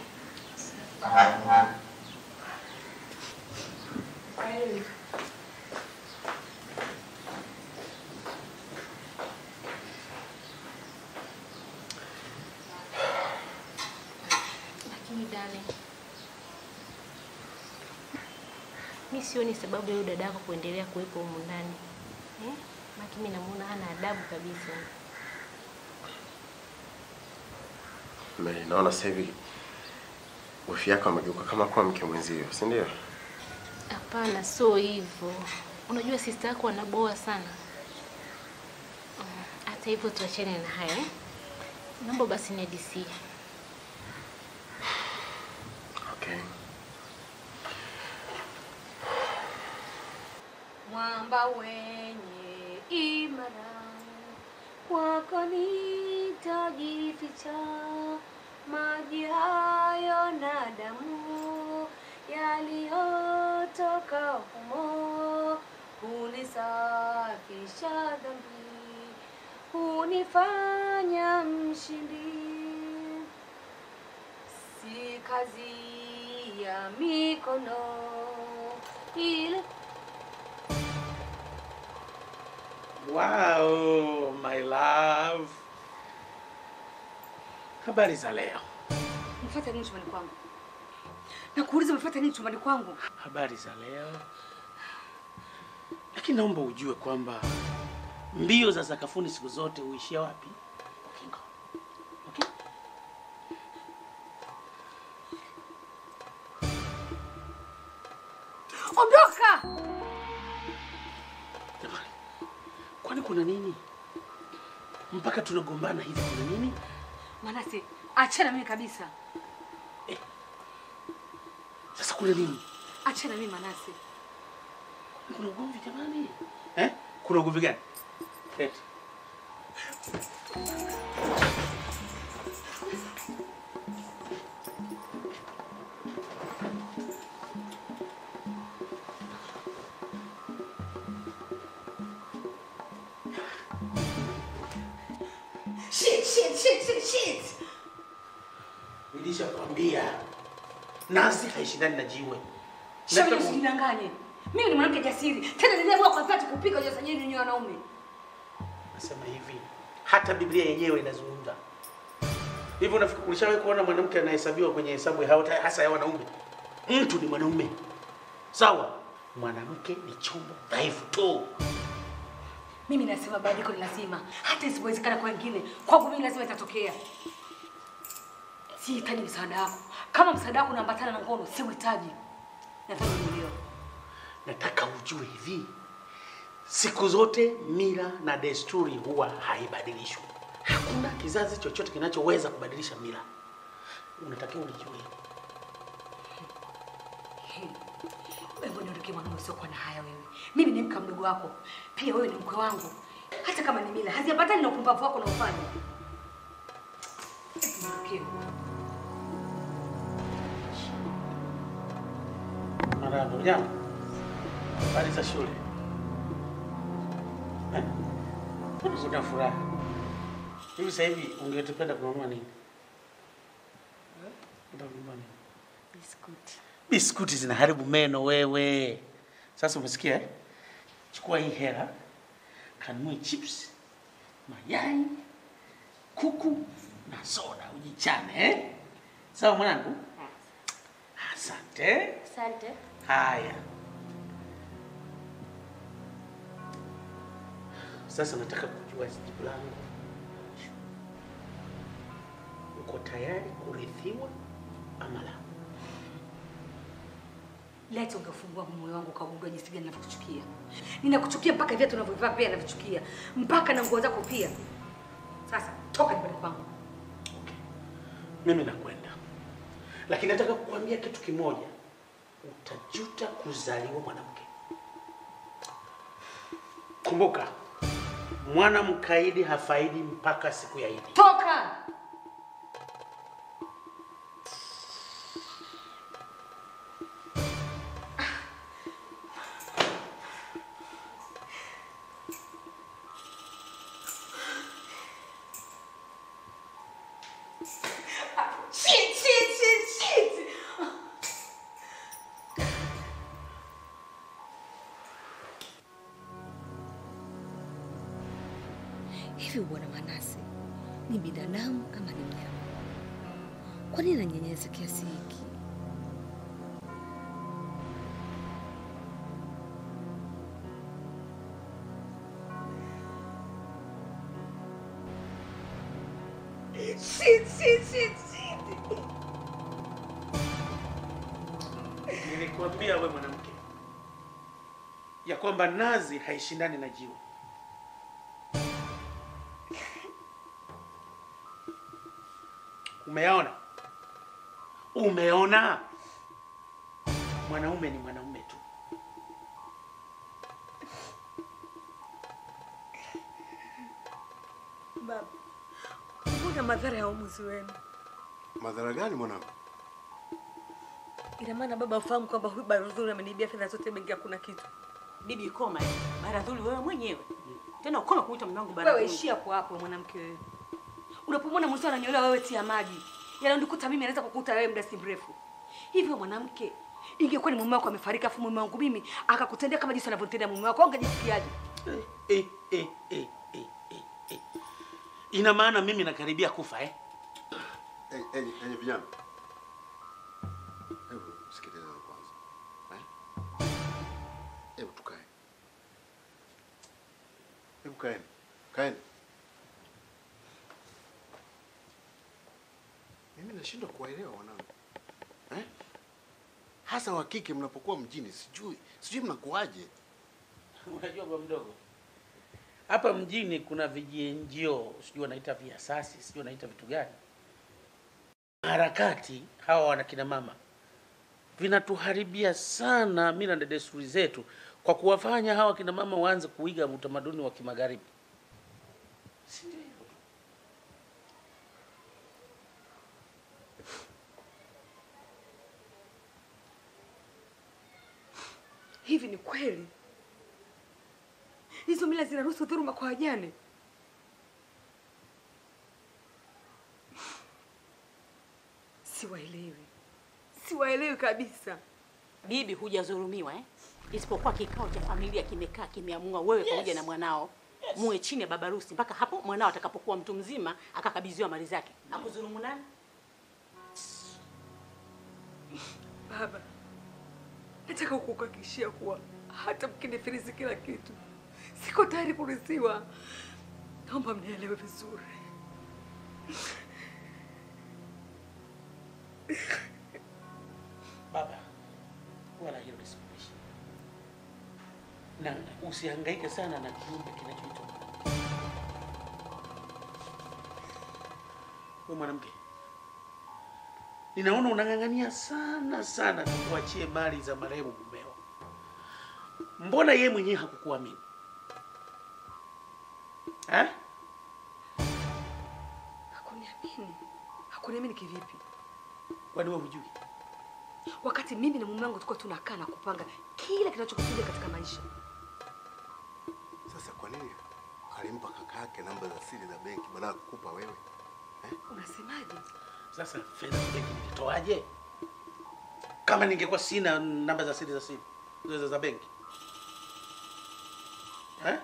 B: Lakini dale, mi sioni sababu ya huyu dadako kuendelea kuwepo humu ndani eh? Maki mi namuona hana adabu kabisa.
J: Me- Naona sasa hivi wifi yako amegeuka kama kuwa mke mwenzio, si ndio?
B: Hapana, sio hivyo. Unajua sister yako anaboa sana. Mm, Hata hivyo tuachane na hayo eh? Naomba basi nihadisie.
J: Okay.
B: Mwamba wenye imara, kwako nitajificha. Maji hayo na damu yaliyotoka humo hunisafisha dhambi, hunifanya mshindi. Si kazi ya mikono ile
K: Wow, my love. Habari za leo?
U: Mfuate nini chumbani kwangu? Nakuuliza umefuata nini chumbani kwangu?
K: Habari za leo. Lakini naomba ujue kwamba mbio za sakafuni siku zote huishia wapi? Ukingo. Okay?
U: Ondoka!
K: Jamani, kwani kuna nini? Mpaka tunagombana hivi kuna nini?
U: Manase, achana mimi kabisa.
K: Sasa kuna nini?
U: Achana mimi Manase.
K: Kuna ugomvi jamani? Eh? Kuna ugomvi gani? Eti.
U: Shit, shit, shit, shit, shit.
K: Nilishakwambia nasi haishindani na jiwe.
U: Shauri
K: Nataka-
U: usinidanganye. Mimi ni mwanamke jasiri. Tena niliamua kwa dhati kupika ujasajili nyinyi wanaume.
K: Nasema hivi, hata Biblia yenyewe inazungumza hivi. Unafikiri ulishawahi kuona mwanamke anahesabiwa kwenye hesabu ya hao- hasa ya wanaume? Mtu ni mwanaume, sawa? Mwanamke ni chombo dhaifu tu.
U: Mimi nasema badiliko ni lazima. Hata isipowezekana kwa wengine, kwangu mimi lazima itatokea. Sihitaji msaada wako. Kama msaada wako unaambatana na ngono, siuhitaji. Nadhani unielewa.
K: Nataka ujue hivi, siku zote mila na desturi huwa haibadilishwi. Hakuna kizazi chochote kinachoweza kubadilisha mila. Unatakiwa ulijue.
U: Wewe niondoke mwanaume usiokuwa na haya wewe. Mimi ni mka mdogo wako. Pia wewe ni mkwe wangu. Hata kama ni mila, haziambatani na upumbavu wako unaofanya. Niondoke.
K: Marahaba, ujambo? Habari za shule? Eh? Una furaha hivi sasa hivi, ungetupenda kununua nini? Unataka kununua nini?
U: Biskuti.
K: Biskuti zinaharibu meno wewe. Sasa umesikia eh? Chukua hii hela, kanunue chips, mayai, kuku na soda ujichane eh? Sawa mwanangu? Asante.
O: Asante.
K: Haya, sasa nataka kujua jibu langu. Uko tayari kurithiwa ama la?
U: Leti ungefungua moyo wangu ukagundua jinsi gani ninavyokuchukia. Ninakuchukia mpaka viatu unavyovaa pia navichukia, mpaka na nguo zako pia. Sasa toka nyumbani kwangu.
K: Mimi nakwenda, lakini nataka kukuambia kitu kimoja, utajuta kuzaliwa mwanamke. Kumbuka, mwana mkaidi hafaidi mpaka siku ya Idi.
U: Toka! Shit, shit, shit, shit. Hivi bwana Manase ni binadamu ama ni mnyama? Kwa nini ananyenyeza kiasi hiki? Shit, shit, shit, shit.
K: Nilikwambia we mwanamke ya kwamba nazi haishindani na jiwe. Umeona? Umeona? Mwanaume ni mwanaume tu.
P: Baba, mbona madhara ya uamuzi wenu?
S: Madhara gani mwanangu?
P: Ina maana baba afahamu kwamba huyu Baradhuli ameniibia fedha zote benki, hakuna kitu.
O: Bibi koma eh. Baradhuli wewe mwenyewe. Tena ukome kuita mume wangu
U: Wewe
O: Baradhuli.
U: ishia hapo hapo mwanamke wewe. Unapomwona mwenzio ananyolewa wewe tia maji. Yananikuta mimi anaweza kukuta wewe muda si mrefu. Hivyo mwanamke, ingekuwa ni mume wako amefariki afu mume wangu mimi akakutendea kama jinsi anavyotendea mume wako, ungejisikiaje?
K: Eh, eh, eh, eh, eh, eh. Ina maana mimi nakaribia kufa eh?
S: Enyi enyi enyi vijana, hebu sikilizeni kwanza eh? Hebu tukae, hebu kaeni, kaeni. Mimi nashindwa kuwaelewa wanangu eh? Hasa wa kike mnapokuwa mjini, sijui sijui mnakuwaje.
K: Unajua bwa mdogo, hapa mjini kuna vijienjio, sijui wanaita viasasi, sijui wanaita vitu gani, harakati hawa wana kina mama vinatuharibia sana mila na desturi zetu kwa kuwafanya hawa kina mama waanze kuiga utamaduni wa kimagharibi. Si ndio hivyo?
P: Hivi ni kweli hizo mila zinaruhusu dhuluma kwa wajane? Siwaelewi, siwaelewi kabisa.
O: Bibi hujadhulumiwa eh? Isipokuwa kikao cha familia kimekaa kimeamua wewe pamoja na mwanao muwe chini ya baba harusi mpaka hapo mwanao atakapokuwa mtu mzima akakabidhiwa mali zake. Hakudhulumu nani?
P: Baba, nataka kukuhakikishia kuwa hata mkinifilisi kila kitu, siko tayari kurithiwa. Naomba mnielewe vizuri.
K: Baba, wala hilo lisikuishi, na usihangaike sana na kiumbe kinachoitwa mwanamke. Wewe mwanamke, ninaona unang'ang'ania sana sana kuachie mali za marehemu mumeo. Mbona yeye mwenyewe hakukuamini eh?
P: Hakuniamini. Hakuniamini kivipi?
K: Kwani wewe hujui?
P: Wakati mimi na mume wangu tulikuwa tunakaa na kupanga kila kinachokuja katika maisha.
S: Sasa kwa nini alimpa kaka yake namba za siri za benki badala ya kukupa wewe?
P: Unasemaje?
K: Sasa fedha za benki nilitoaje? Kama ningekuwa sina namba za siri za siri za, za benki eh?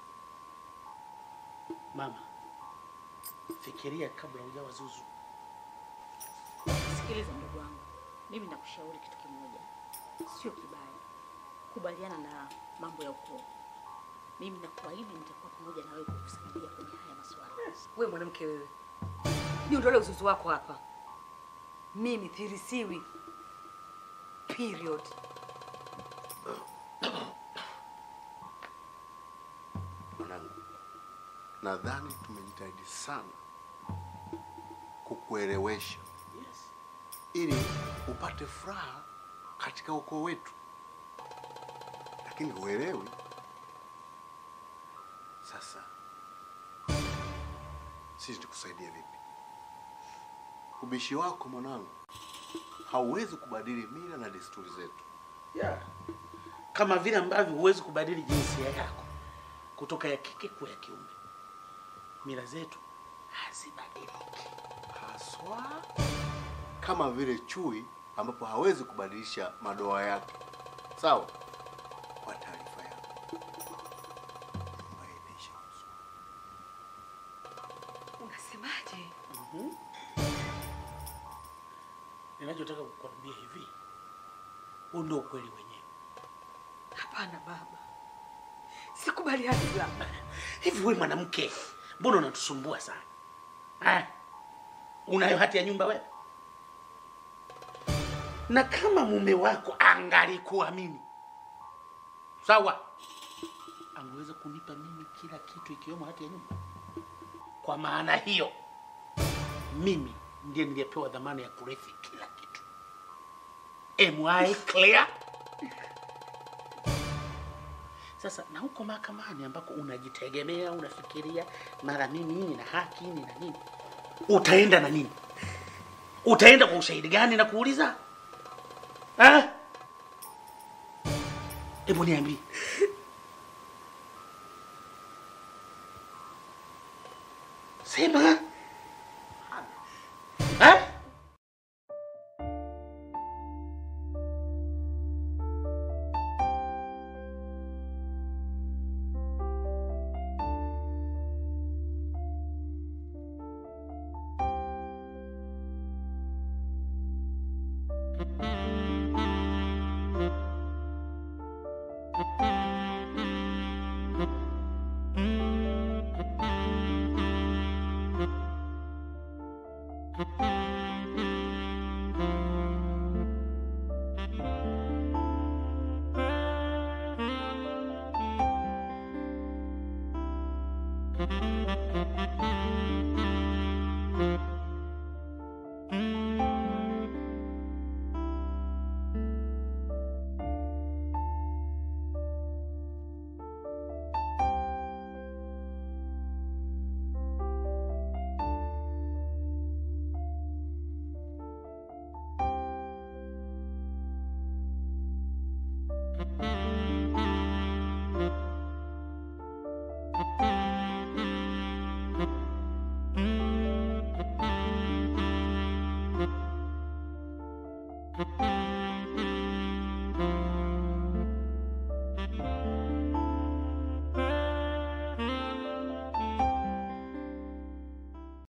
K: Mama, fikiria kabla hujawa zuzu.
O: Sikiliza mdogo wangu, mimi nakushauri kitu kimoja. sio kibaya. Kubaliana na mambo ya ukoo. Mimi nakuahidi nitakuwa pamoja na wewe kukusaidia kwenye haya masuala.
U: Wewe mwanamke wewe, niondole uzuzu wako hapa. Mimi thirisiwi. Period.
S: Mwanangu, nadhani tumejitahidi sana kukuelewesha ili upate furaha katika ukoo wetu, lakini huelewi. Sasa sisi tukusaidie vipi? Ubishi wako mwanangu hauwezi kubadili mila na desturi zetu.
K: yeah. kama vile ambavyo huwezi kubadili jinsia yako kutoka ya kike kuwa ya kiume. Mila zetu hazibadiliki
S: haswa kama vile chui ambapo hawezi kubadilisha madoa yake. Sawa? Kwa taarifa yako.
U: Unasemaje?
K: Mhm. Ninachotaka kukwambia hivi, huu ndio ukweli wenyewe.
U: Hapana baba, sikubaliani baba.
K: Hivi wewe mwanamke, mbona unatusumbua sana ha? Unayo hati ya nyumba wewe? Na kama mume wako angalikuamini sawa, angeweza kunipa mimi kila kitu ikiwemo hati ya nyumba. Kwa maana hiyo, mimi ndiye niliyepewa dhamana ya kurithi kila kitu. Am I clear? Sasa na huko mahakamani ambako unajitegemea, unafikiria mara mimi nina haki nina nini, utaenda na nini? Utaenda kwa ushahidi gani na kuuliza eh? Hebu niambie. Sema eh?
A: Thank you.